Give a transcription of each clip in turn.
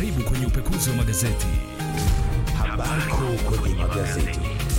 Karibu kwenye upekuzi wa magazeti. Habari kuu kwenye magazeti.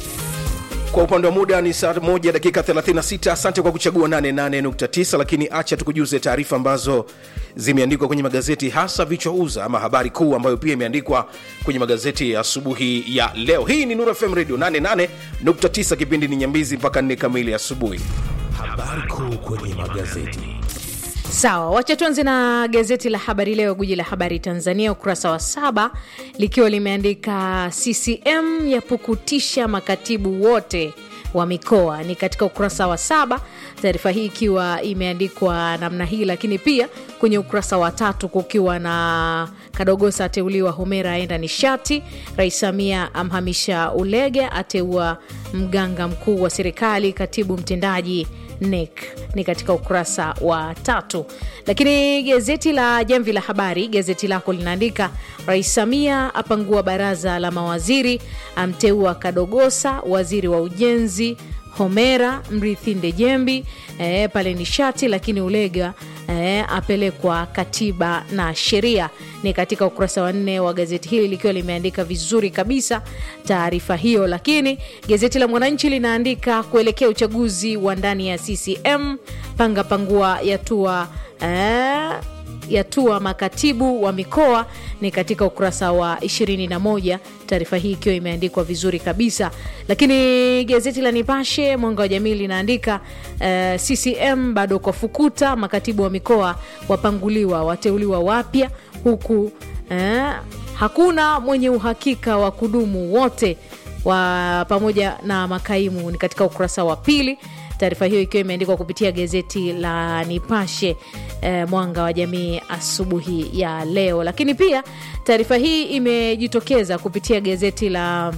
Kwa upande wa muda ni saa moja dakika 36. Asante kwa kuchagua 88.9, lakini acha tukujuze taarifa ambazo zimeandikwa kwenye magazeti, hasa vichwa uza ama habari kuu ambayo pia imeandikwa kwenye magazeti ya asubuhi ya leo. Hii ni Nuru FM Radio 88.9, kipindi ni Nyambizi mpaka 4 kamili asubuhi. Habari kuu kwenye magazeti. Sawa, wacha tuanze na gazeti la Habari Leo, guji la habari Tanzania, ukurasa wa saba likiwa limeandika CCM yapukutisha makatibu wote wa mikoa. Ni katika ukurasa wa saba, taarifa hii ikiwa imeandikwa namna hii, lakini pia kwenye ukurasa wa tatu kukiwa na Kadogosa ateuliwa Homera aenda nishati, Rais Samia amhamisha Ulege, ateua mganga mkuu wa serikali, katibu mtendaji NEC ni katika ukurasa wa tatu. Lakini gazeti la Jamvi la Habari, gazeti lako linaandika Rais Samia apangua baraza la mawaziri, amteua Kadogosa waziri wa ujenzi, Homera mrithi Ndejembi e, pale nishati, lakini Ulega e, apelekwa katiba na sheria. Ni katika ukurasa wa nne wa gazeti hili likiwa limeandika vizuri kabisa taarifa hiyo. Lakini gazeti la Mwananchi linaandika kuelekea uchaguzi wa ndani ya CCM, panga pangua yatua eh, yatua makatibu wa mikoa ni katika ukurasa wa 21, taarifa hii ikiwa imeandikwa vizuri kabisa. Lakini gazeti la Nipashe Mwanga wa Jamii linaandika eh, CCM bado kwa fukuta, makatibu wa mikoa wapanguliwa, wateuliwa wapya, huku eh, hakuna mwenye uhakika wa kudumu wote wa pamoja na makaimu ni katika ukurasa wa pili taarifa hiyo ikiwa imeandikwa kupitia gazeti la Nipashe eh, mwanga wa jamii asubuhi ya leo. Lakini pia taarifa hii imejitokeza kupitia gazeti la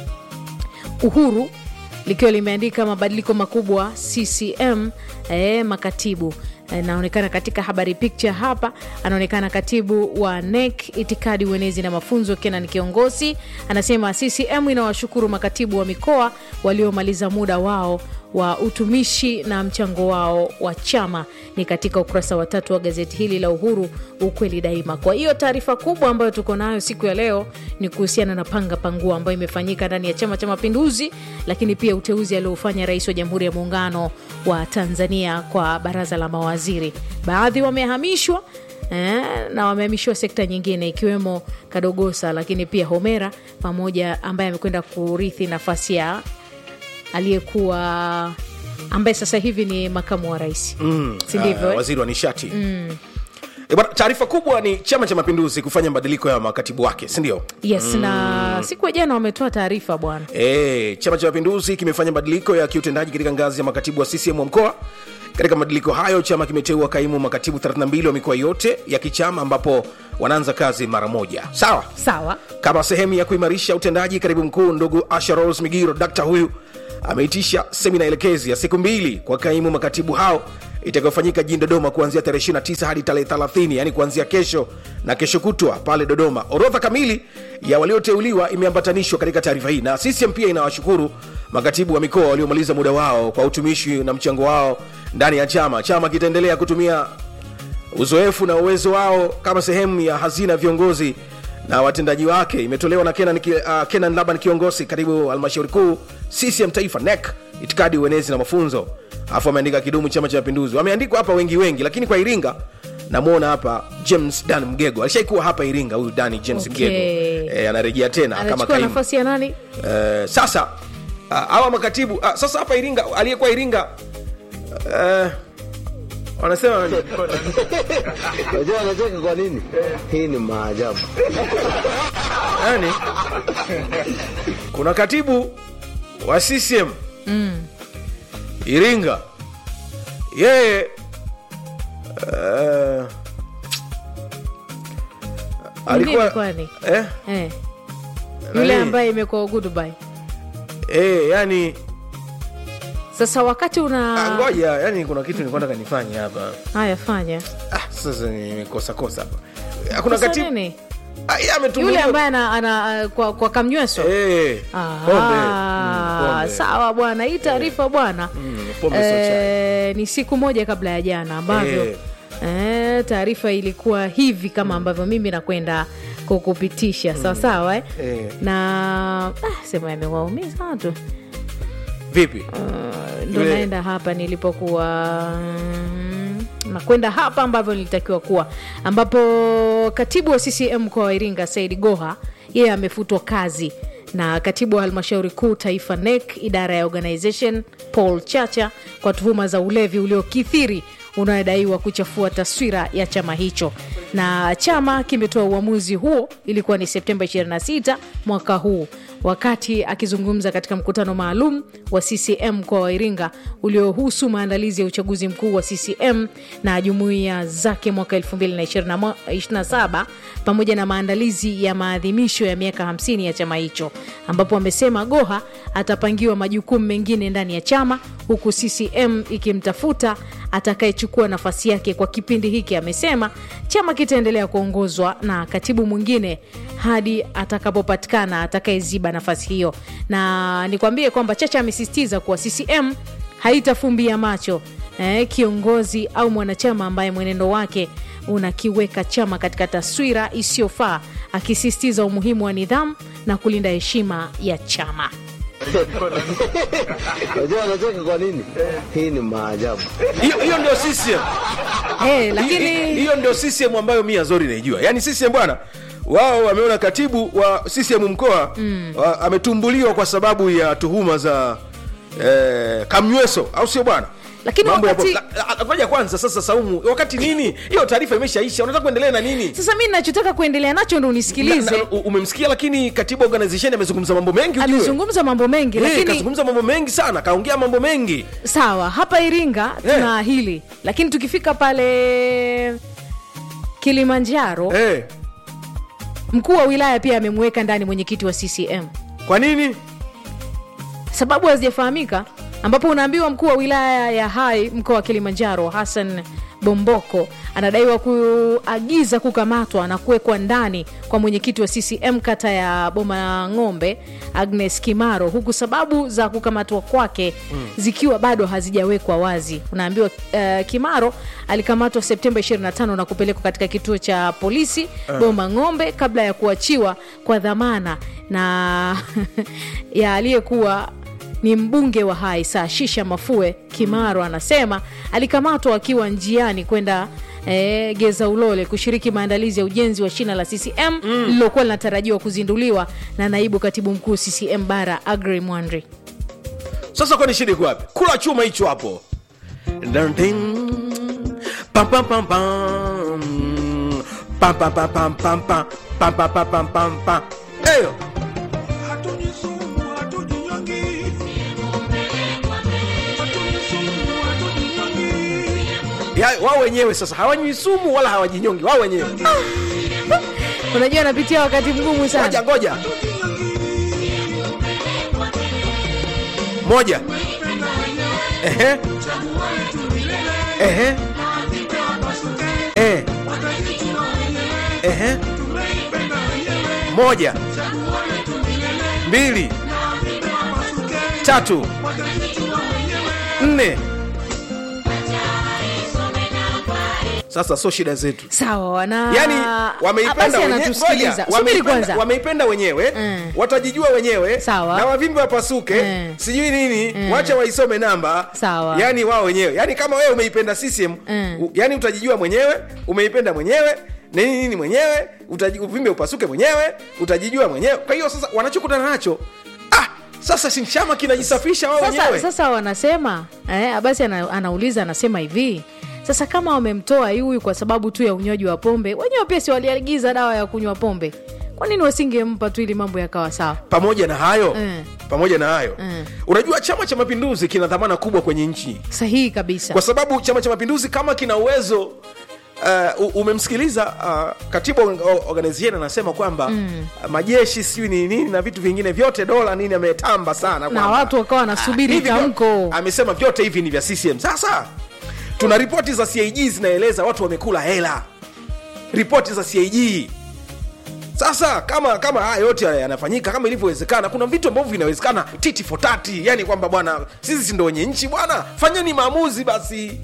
Uhuru likiwa limeandika mabadiliko makubwa CCM eh, makatibu anaonekana katika habari picture hapa, anaonekana katibu wa NEC itikadi, uenezi na mafunzo Kenan Kiongosi anasema CCM inawashukuru makatibu wa mikoa waliomaliza muda wao wa utumishi na mchango wao wa chama. Ni katika ukurasa wa tatu wa gazeti hili la Uhuru, ukweli daima. Kwa hiyo taarifa kubwa ambayo tuko nayo siku ya leo ni kuhusiana na panga pangua ambayo imefanyika ndani ya Chama cha Mapinduzi, lakini pia uteuzi aliofanya Rais wa Jamhuri ya Muungano wa Tanzania kwa baraza la mawaziri. Baadhi wamehamishwa eh, na wamehamishiwa sekta nyingine ikiwemo Kadogosa, lakini pia Homera pamoja ambaye amekwenda kurithi nafasi ya aliyekuwa ambaye sasa hivi ni makamu wa rais mm, si ndivyo? Ah, eh? waziri wa nishati mm. Taarifa kubwa ni Chama cha Mapinduzi kufanya mabadiliko ya makatibu wake, si ndio? Yes, na siku ya jana wametoa taarifa bwana. E, Chama cha Mapinduzi kimefanya mabadiliko ya kiutendaji katika ngazi ya makatibu wa CCM wa mkoa. Katika mabadiliko hayo, chama kimeteua kaimu makatibu 32 wa mikoa yote ya kichama, ambapo wanaanza kazi mara moja. Sawa Sawa, kama sehemu ya kuimarisha utendaji, katibu mkuu ndugu Asha Rose Migiro, dakta huyu ameitisha semina elekezi ya siku mbili kwa kaimu makatibu hao itakayofanyika jijini Dodoma kuanzia tarehe 29 hadi tarehe 30, yani kuanzia kesho na kesho kutwa pale Dodoma. Orodha kamili ya walioteuliwa imeambatanishwa katika taarifa hii, na CCM pia inawashukuru makatibu wa mikoa waliomaliza muda wao kwa utumishi na mchango wao ndani ya chama. Chama kitaendelea kutumia uzoefu na uwezo wao kama sehemu ya hazina ya viongozi na watendaji wake. Imetolewa na Kenan, Ki- uh, Kenan Laban kiongozi katibu halmashauri kuu CCM taifa NEC itikadi uenezi na mafunzo, alafu ameandika kidumu chama cha mapinduzi. Wameandikwa hapa wengi wengi, lakini kwa Iringa namwona hapa James Dan Mgego alishaikuwa hapa Iringa. Huyu Dani James Okay. Mgego e, anarejea tena kama anachukua kaimu nafasi ya nani? Eh, sasa ah, hawa makatibu ah, sasa hapa Iringa aliyekuwa Iringa eh, wanasema Unajua anacheka kwa nini? Hii ni maajabu. yani, kuna katibu wa CCM Iringa, yeye eh, alikuwa kwani? eh, Eh. Yule Nani? ambaye imekuwa goodbye. eh, yani Sasa wakati ah, una ngoja, yani kuna kitu nilikuwa nataka nifanye hapa haya fanya ah, sasa nimekosa kosa hapa. Ah, Kuna Sasa katibu nini? ah, yeye ametumbuliwa yule ambaye ana, ana kwa, kwa kamnyweso eh, Ah, pombe Mm, pombe. sawa bwana, hii taarifa bwana Mm, pombe sio chai. eh, ni siku moja kabla ya jana ambavyo Eh. eh, taarifa ilikuwa hivi kama ambavyo mimi nakwenda kukupitisha sawasawa eh? Eh. na ah, sema yamewaumiza watu vipi Uh, ndo Yule- naenda hapa nilipokuwa mm, nakwenda hapa ambavyo nilitakiwa kuwa ambapo katibu wa ccm mkoa wa iringa said goha yeye amefutwa kazi na katibu wa halmashauri kuu taifa nec idara ya organization paul chacha kwa tuhuma za ulevi uliokithiri unayodaiwa kuchafua taswira ya chama hicho na chama kimetoa uamuzi huo ilikuwa ni septemba 26 mwaka huu wakati akizungumza katika mkutano maalum wa ccm mkoa wa iringa uliohusu maandalizi ya uchaguzi mkuu wa ccm na jumuiya zake mwaka 2027 pamoja na maandalizi ya maadhimisho ya miaka 50 ya chama hicho ambapo amesema goha atapangiwa majukumu mengine ndani ya chama huku ccm ikimtafuta atakayechukua nafasi yake kwa kipindi hiki amesema chama kitaendelea kuongozwa na katibu mwingine hadi atakapopatikana atakayeziba nafasi hiyo na nikwambie kwamba chacha amesisitiza kuwa ccm haitafumbia macho eh, kiongozi au mwanachama ambaye mwenendo wake unakiweka chama katika taswira isiyofaa akisisitiza umuhimu wa nidhamu na kulinda heshima ya chama Unajua anacheka kwa nini? Hii ni maajabu. hiyo hiyo ndio CCM hey, Hi- hi- lakini hiyo ndio CCM ambayo mi Azori naijua yaani CCM bwana wao wameona katibu wa CCM mkoa mm. ametumbuliwa kwa sababu ya tuhuma za eh, kamnyweso au sio bwana Lakini Mambo ya wakati- po- la- la- ngoja kwanza sasa saumu wakati nini hiyo taarifa imeshaisha unataka kuendelea na nini sasa mi nachotaka kuendelea nacho ndo Na- unisikilize na- u- umemsikia lakini katibu wa organization amezungumza mambo mengi ujue. amezungumza mambo mengi Eh, lakini kazungumza mambo mengi sana kaongea mambo mengi sawa hapa iringa tuna hili lakini tukifika pale kilimanjaro eh, mkuu wa wilaya pia amemweka ndani mwenyekiti wa ccm kwa nini sababu hazijafahamika ambapo unaambiwa mkuu wa wilaya ya hai mkoa wa kilimanjaro hassan bomboko anadaiwa kuagiza kukamatwa na kuwekwa ndani kwa mwenyekiti wa ccm kata ya boma ng'ombe agnes kimaro huku sababu za kukamatwa kwake mm. zikiwa bado hazijawekwa wazi unaambiwa uh, kimaro alikamatwa septemba 25 na kupelekwa katika kituo cha polisi uh. boma ng'ombe kabla ya kuachiwa kwa dhamana na ya aliyekuwa ni mbunge wa hai saa shisha mafue kimaro anasema alikamatwa akiwa njiani kwenda E, geza ulole kushiriki maandalizi ya ujenzi wa shina la ccm lililokuwa linatarajiwa kuzinduliwa na naibu katibu mkuu ccm bara agri mwandri sasa kwani shida iko wapi kula chuma hicho hapo Dun, ding. Pam, pam, pam, pam. Pam, pam, pam, pam, pam, pam. Pam, pam, pam, pam, pam, pam. Eyo. Ya, wao wenyewe sasa hawanywi sumu wala hawajinyongi wao wenyewe unajua anapitia wakati mgumu ngoja sana ngoja moja Ehe. Ehe. Eh. Ehe. moja mbili tatu nne sasa so shida zetu sawa na yani wameipenda basi wenyewe anatusikiliza Ngoja, subiri wameipenda, kwanza wameipenda wenyewe Mm. watajijua wenyewe Sawa. na wavimbi wapasuke Mm. sijui nini wacha waisome namba Sawa. yani wao wenyewe yani kama wewe umeipenda CCM Mm. u- yani utajijua mwenyewe umeipenda mwenyewe nini nini mwenyewe utaji, uvimbe upasuke mwenyewe utajijua mwenyewe kwa hiyo sasa wanachokutana nacho ah sasa si chama kinajisafisha wao sasa, wenyewe sasa wanasema eh, basi ana, anauliza anasema hivi sasa kama wamemtoa huyu kwa sababu tu ya unywaji wa pombe wenyewe pia si waliagiza dawa ya kunywa pombe kwa nini wasingempa tu ili mambo yakawa sawa pamoja na hayo Mm. pamoja na hayo Mm. unajua chama cha mapinduzi kina dhamana kubwa kwenye nchi sahihi kabisa kwa sababu chama cha mapinduzi kama kina uwezo uh, u- umemsikiliza uh, katibu wa o- organization anasema kwamba mm. majeshi sijui ni nini na vitu vingine vyote dola nini ametamba sana na kwamba, watu wakawa wanasubiri hivi vyo- tamko amesema vyote hivi ni vya ccm sasa tuna ripoti za cig zinaeleza watu wamekula hela ripoti za cig sasa kama kama haya yote yanafanyika kama ilivyowezekana kuna vitu ambavyo vinawezekana titi for tati yani kwamba bwana sisi si ndo wenye nchi bwana fanyeni maamuzi basi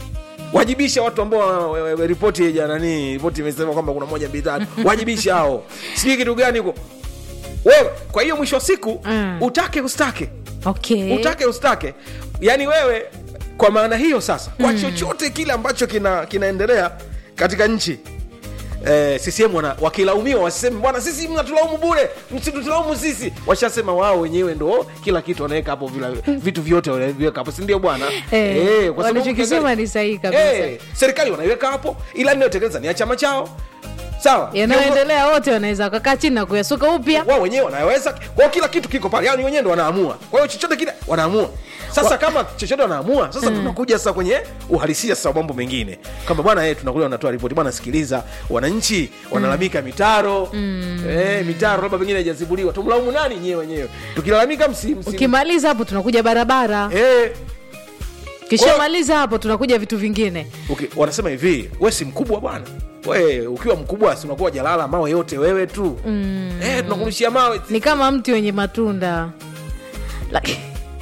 wajibisha watu ambao wa- wa- wa- ripoti ya nani ripoti imesema kwamba kuna moja mbili tatu wajibisha hao sijui kitu gani huko wewe kwa hiyo mwisho wa siku Mm. utake ustake okay. utake ustake yaani wewe kwa maana hiyo sasa kwa chochote kile ambacho kina kinaendelea katika nchi Eh, CCM wana, wakilaumiwa wasiseme bwana sisi mnatulaumu bure msitutulaumu sisi washasema wao wenyewe ndo kila kitu wanaweka hapo vila, vitu vyote wanaviweka hapo sindio bwana Eh, Eh, kwa sababu walichokisema ukiangalia- ni sahihi kabisa. Eh, serikali wanaiweka hapo ila inayotekeleza ni ya chama chao sawa yanayoendelea wote wanaweza wakakaa chini na kuyasuka upya wao wenyewe wanaweza kwao kila kitu kiko pale yani wenyewe ndo wanaamua kwa hiyo chochote kile wanaamua sasa kama chochote wanaamua sasa tunakuja sasa kwenye uhalisia sasa wa mambo mengine kama bwana eh, tunakuja wanatoa ripoti bwana sikiliza wananchi wanalalamika mitaro eh, mitaro labda pengine haijazibuliwa tumlaumu nani nyewe wenyewe tukilalamika msi, msi, ukimaliza hapo tunakuja barabara eh, kishamaliza hapo tunakuja vitu vingine okay, wanasema hivi we si mkubwa bwana we ukiwa mkubwa si unakuwa jalala mawe yote wewe tu mm. eh, tunakurudishia mawe ni kama mti wenye matunda Laki-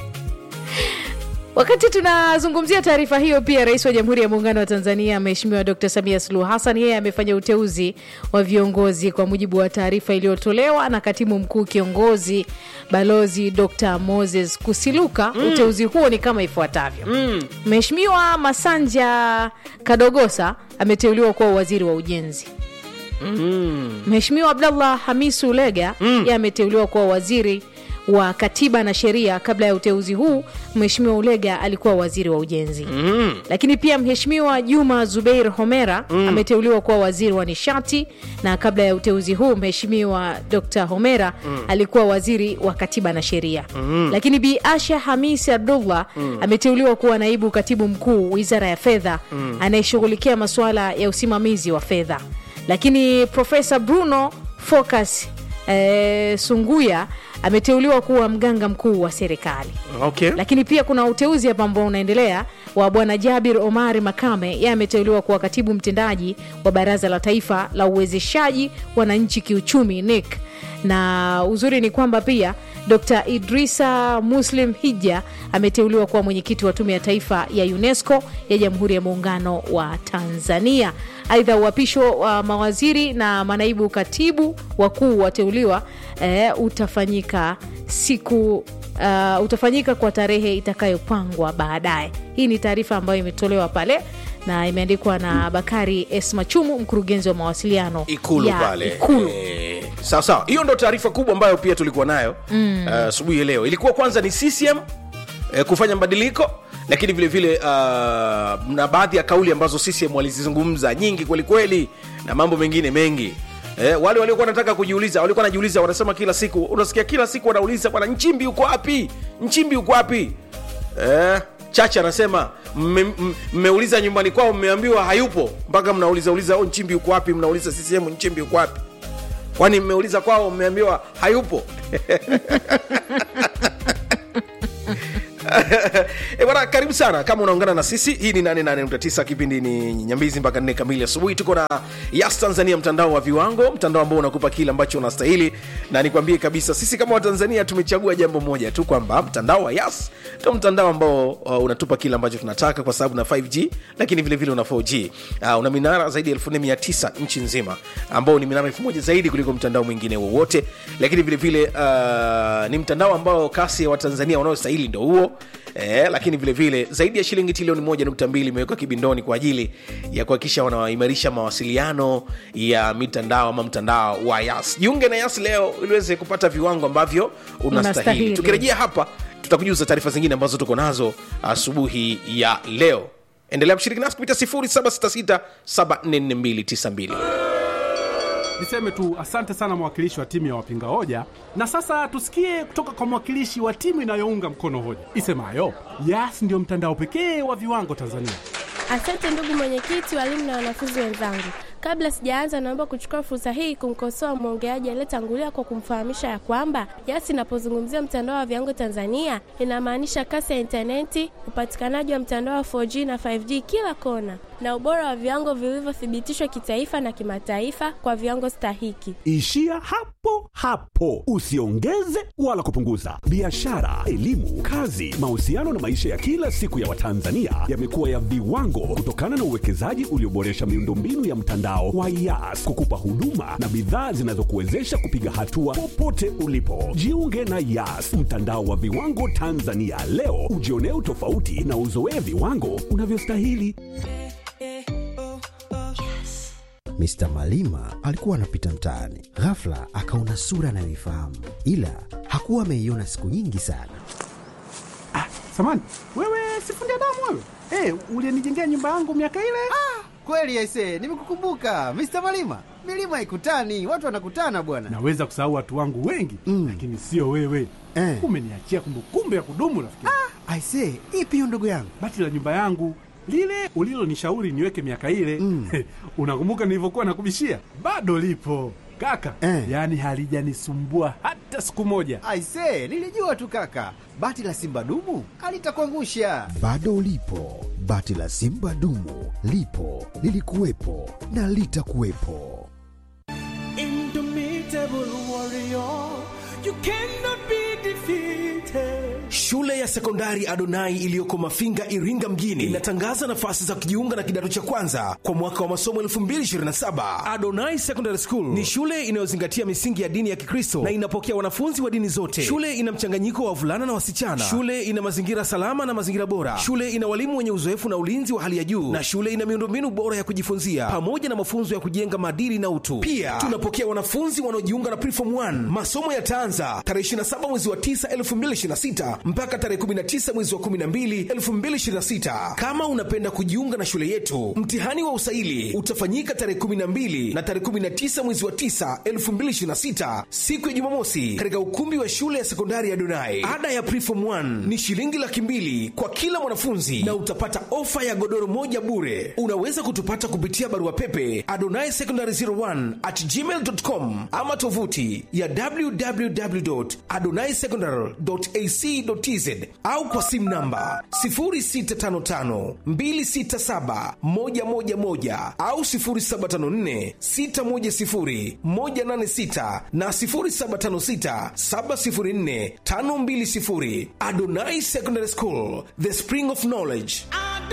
wakati tunazungumzia taarifa hiyo pia rais wa jamhuri ya muungano wa tanzania mheshimiwa dr samia suluhu hassan yeye amefanya uteuzi wa viongozi kwa mujibu wa taarifa iliyotolewa na katibu mkuu kiongozi balozi dr moses kusiluka mm. uteuzi huo ni kama ifuatavyo mheshimiwa masanja kadogosa ameteuliwa kuwa waziri wa ujenzi Mheshimiwa Abdallah Hamisu Ulega mm. yeye ameteuliwa kuwa waziri wa katiba na sheria. Kabla ya uteuzi huu, Mheshimiwa Ulega alikuwa waziri wa ujenzi mm. Lakini pia Mheshimiwa Juma Zubeir Homera mm. ameteuliwa kuwa waziri wa nishati, na kabla ya uteuzi huu Mheshimiwa Dr. Homera mm. alikuwa waziri wa katiba na sheria mm. Lakini Bi Asha Hamisi Abdullah mm. ameteuliwa kuwa naibu katibu mkuu wizara ya fedha mm. anayeshughulikia masuala ya usimamizi wa fedha lakini profesa bruno focus eh, sunguya ameteuliwa kuwa mganga mkuu wa serikali okay. lakini pia kuna uteuzi hapa ambao unaendelea wa bwana jabir omari makame yeye ameteuliwa kuwa katibu mtendaji wa baraza la taifa la uwezeshaji wananchi kiuchumi nic na uzuri ni kwamba pia dr idrisa muslim hija ameteuliwa kuwa mwenyekiti wa tume ya taifa ya unesco ya jamhuri ya muungano wa tanzania aidha uhapisho wa mawaziri na manaibu katibu wakuu wateuliwa eh, utafanyika siku uh, utafanyika kwa tarehe itakayopangwa baadaye hii ni taarifa ambayo imetolewa pale na imeandikwa na bakari esmachumu mkurugenzi wa mawasiliano ikulu ya pale ikulu Eh, sawa sawa hiyo ndo taarifa kubwa ambayo pia tulikuwa nayo asubuhi mm. uh, ya leo ilikuwa kwanza ni ccm eh, kufanya mabadiliko lakini vile vile uh, na baadhi ya kauli ambazo ccm walizizungumza nyingi kwelikweli na mambo mengine mengi Eh, wale waliokuwa wanataka kujiuliza walikuwa wanajiuliza wanasema kila siku unasikia kila siku wanauliza bwana nchimbi uko wapi nchimbi uko wapi eh, chache anasema mme- m- mmeuliza nyumbani kwao mmeambiwa hayupo mpaka mnauliza uliza oh, nchimbi uko wapi mnauliza ccm nchimbi uko wapi kwani mmeuliza kwao mmeambiwa hayupo E bwana, karibu sana kama unaungana na sisi. Hii ni 88.9 kipindi ni Nyambizi mpaka nne kamili asubuhi. Tuko na Yas Tanzania, mtandao wa viwango, mtandao ambao unakupa kile ambacho unastahili, na nikwambie kabisa, sisi kama Watanzania tumechagua jambo moja tu, kwamba mtandao wa Yas ndio mtandao ambao uh, unatupa kile ambacho tunataka, kwa sababu na 5G lakini vile vile una 4G. Uh, una minara zaidi ya 4900 nchi nzima, ambao ni minara 1000 zaidi kuliko mtandao mwingine wowote, lakini vile vile uh, ni mtandao ambao kasi ya Watanzania wanaostahili ndio huo eh, lakini vile vile zaidi ya shilingi trilioni moja nukta mbili imewekwa kibindoni kwa ajili ya kuhakikisha wanaimarisha mawasiliano ya mitandao ama mtandao wa Yas. Jiunge na Yas leo ili uweze kupata viwango ambavyo unastahili. Unastahili. Tukirejea hapa, tutakujuza taarifa zingine ambazo tuko nazo asubuhi ya leo. Endelea kushiriki nasi kupitia 0766744292. Niseme tu asante sana mwakilishi wa timu ya wapinga hoja, na sasa tusikie kutoka kwa mwakilishi wa timu inayounga mkono hoja isemayo Yas ndio mtandao pekee wa viwango Tanzania. Asante ndugu mwenyekiti, walimu na wanafunzi wenzangu. Kabla sijaanza, naomba kuchukua fursa hii kumkosoa mwongeaji aliyetangulia kwa kumfahamisha ya kwamba Yas inapozungumzia mtandao wa viwango Tanzania inamaanisha kasi ya intaneti, upatikanaji wa mtandao wa 4G na 5G kila kona, na ubora wa viwango vilivyothibitishwa kitaifa na kimataifa kwa viwango stahiki. Ishia hapo hapo, usiongeze wala kupunguza. Biashara, elimu, kazi, mahusiano na maisha ya kila siku ya Watanzania yamekuwa ya viwango kutokana na uwekezaji ulioboresha miundombinu ya mtandao wa YAS kukupa huduma na bidhaa zinazokuwezesha kupiga hatua popote ulipo. Jiunge na YAS, mtandao wa viwango Tanzania leo, ujionee utofauti na uzoee viwango unavyostahili. Mr. Malima alikuwa anapita mtaani, ghafla akaona sura anayoifahamu, ila hakuwa ameiona siku nyingi sana. Samani, wewe sifundi damu wewe? Eh, ulinijengea nyumba yangu miaka ile? Kweli aise, nimekukumbuka Mr. Malima. Milima haikutani, watu wanakutana bwana. Naweza kusahau watu wangu wengi mm. lakini sio wewe Eh. umeniachia kumbukumbu ya kudumu rafiki. Aise, ipi hiyo ndugu yangu? Bati la nyumba yangu lile ulilonishauri niweke miaka ile mm. unakumbuka nilivyokuwa nakubishia? Bado lipo kaka Eh. yaani halijanisumbua hata siku moja. Aise, nilijua tu kaka, bati la simba dumu alitakuangusha. Bado ulipo, bati la simba dumu lipo, lilikuwepo na litakuwepo. Shule ya sekondari Adonai iliyoko Mafinga, Iringa mjini inatangaza nafasi za kujiunga na kidato cha kwanza kwa mwaka wa masomo 2027. Adonai Secondary School ni shule inayozingatia misingi ya dini ya Kikristo na inapokea wanafunzi wa dini zote. Shule ina mchanganyiko wa wavulana na wasichana. Shule ina mazingira salama na mazingira bora. Shule ina walimu wenye uzoefu na ulinzi wa hali ya juu, na shule ina miundombinu bora ya kujifunzia pamoja na mafunzo ya kujenga maadili na utu. Pia tunapokea wanafunzi wanaojiunga na Preform 1. Masomo yataanza tarehe 27 mwezi wa 9 2026 mpaka tarehe 19 mwezi wa 12 2026. Kama unapenda kujiunga na shule yetu, mtihani wa usaili utafanyika tarehe 12 na tarehe 19 mwezi wa 9 2026, siku ya Jumamosi, katika ukumbi wa shule ya sekondari ya Donai. Ada ya Preform 1 ni shilingi laki mbili kwa kila mwanafunzi na utapata ofa ya godoro moja bure. Unaweza kutupata kupitia barua pepe adonai secondary 01 at gmail.com ama tovuti ya www.adonaisecondary.ac.tz au kwa simu namba 0655267111 au 0754610186 na 0756704520. Adonai Secondary School, the spring of knowledge.